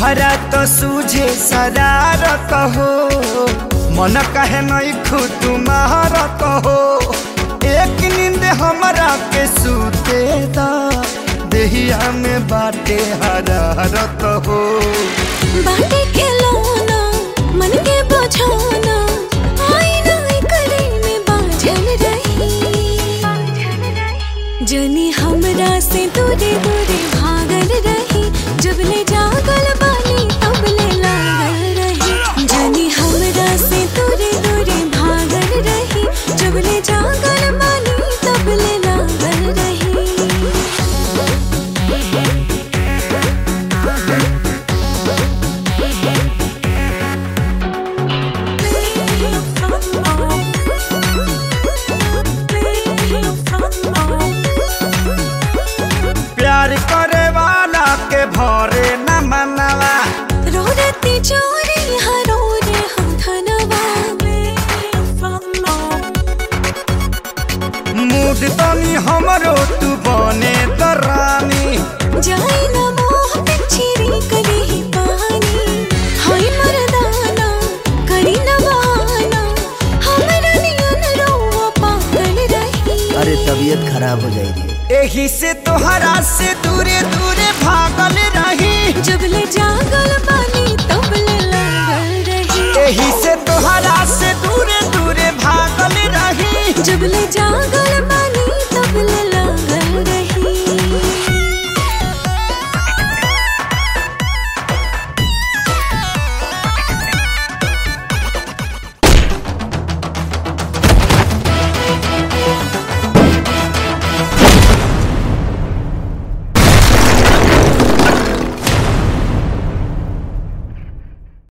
तोहरा तो सूझे शरारत हो मन कहे नहीं खुद तुम्हारत हो एक नींद हमरा के सूते दा देहिया में बाटे हरारत हो बाटे के लोना मन के बझाना आईना करे में बाझल रही जनी हमरा से दूरे दूरे भागल रही जब ले जागल बानी तब ले लागल रही जनी हमरा से दूरे दूरे भागल रही जब ले जागल बानी तब ले लागल रही प्यार करे वाला के भरे न मनवा रोरती चोरी हरो रे हम धनवा मूड तनी हमरो तू बने दरानी जाई न मोह पिछरी करी ही पानी हाय मरदाना करी न बहाना हमरा नियन रोवा पागल रही अरे तबीयत खराब हो जाएगी एही से तोहरा से